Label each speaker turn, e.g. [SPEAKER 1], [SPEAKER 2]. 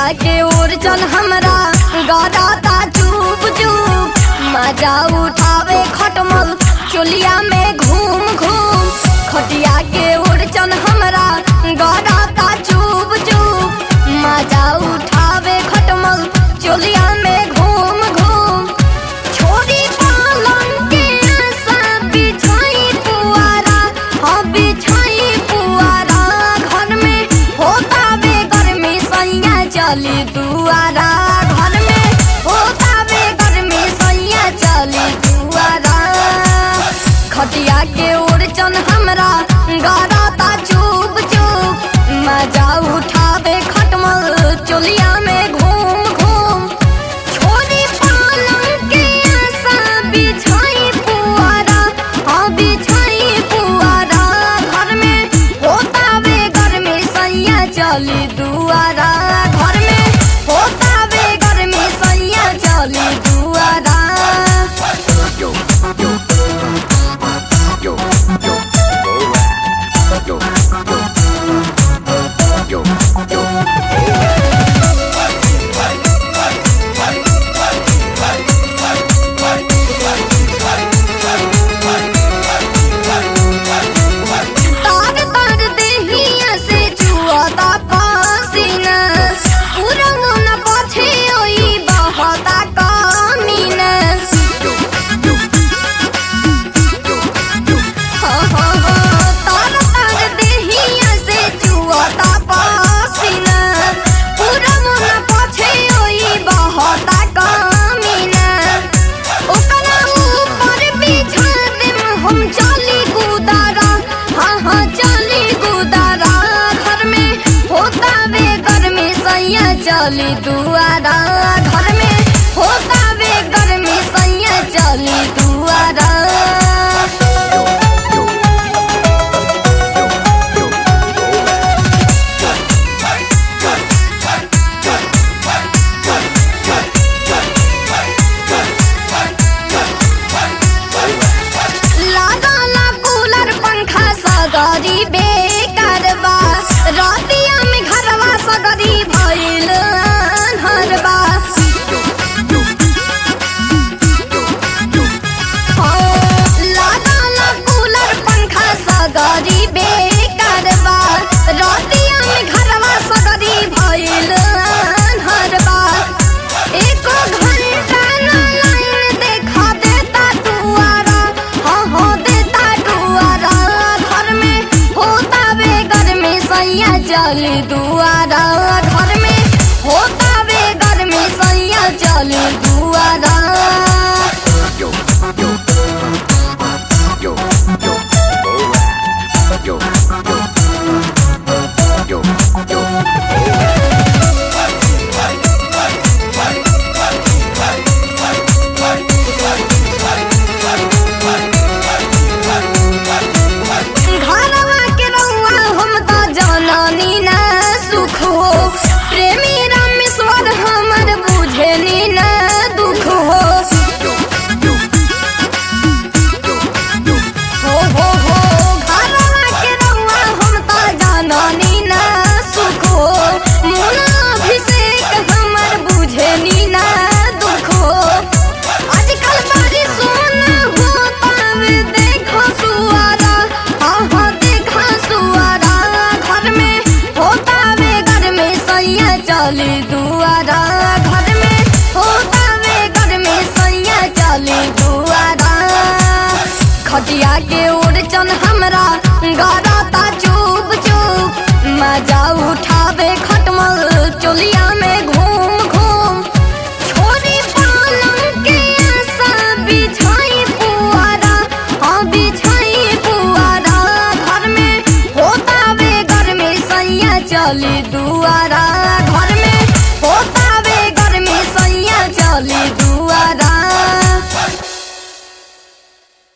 [SPEAKER 1] के ओर चल हमरा गराता चुप चुप मजा उठावे खटमल चोलिया में घूम घूम खटिया के ओर चल हमरा गराता चुप चुप मजा उठावे खटमल चोलिया में घूम घूम छोरी पालन के आशा बिछाई पुआरा हाँ बिछाई पुआरा घर में होता बे गर्मी सैया चली दुआरा घर में होता बे गर्मी सैया चली दुआरा खटिया के ओर चन हमरा गराता चुप चुप मजा उठावे खटमल चोलिया में घूम घूम छोरी पालन के आशा बिछाई पुआरा हाँ बिछाई पुआरा घर में होता बे गर्मी सैया चली दुआरा घर में होता बे गर्मी सैया चली दुआरा
[SPEAKER 2] yo, yo, yo, yo, alright. Yo, yo, yo, yo,
[SPEAKER 1] तार तार देहिया से चुआता पसीना पूरा मन पछे ओई बहता कमीना
[SPEAKER 2] yo, yo, yo, yo.
[SPEAKER 1] हाँ हाँ हाँ तार तार देहिया से चुआता पसीना पूरा मन पछे ओई बहता कमीना ओकरा ऊपर बिछा देम हम चली गुदारा हाँ हाँ चली गुदारा घर में होता बे गर्मी सैया चली दुआरा घर में होता बे गर्मी सैया चली दुआरा
[SPEAKER 2] Yo, yo, yo, yo, alright.
[SPEAKER 1] लागला कूलर पंखा सगरी बेकारबा रतिया में घरवा सगरी भइल हरबा लागला कूलर पंखा सगरी बेकारबा रतिया में घरवा सगरी भइल हरबा एको घंटा ना लाइन देखा देता दुआरा हाँ हाँ देता दुआरा घर में होता बे गर्मी सैया चली दुआरा घर में होता बे गर्मी सैया चली दुआरा
[SPEAKER 2] Yo, yo, yo, yo, alright. Yo, yo, yo, yo, alright.
[SPEAKER 1] घरवा के रउआ हम त जननी ना सुख हो प्रेमी रामेश्वर हमर बुझेनी ना दुख हो
[SPEAKER 2] Yo, yo, yo, yo.
[SPEAKER 1] हो हो हो घरवा के रउआ हम त जननी ना सुख हो मुना अभिषेक हमर बुझेनी ना दुख हो आजकल बड़ी सोना हो पावे देखो सुआरा हाँ हाँ देखो सुआरा घर में होता वे घर में सैया चली दुआरा घर में होता वे घर में सैया चली दुआरा खटिया के ओर चन हमरा गराता चुप चुप मजा उठावे खटमल चोलिया में घूम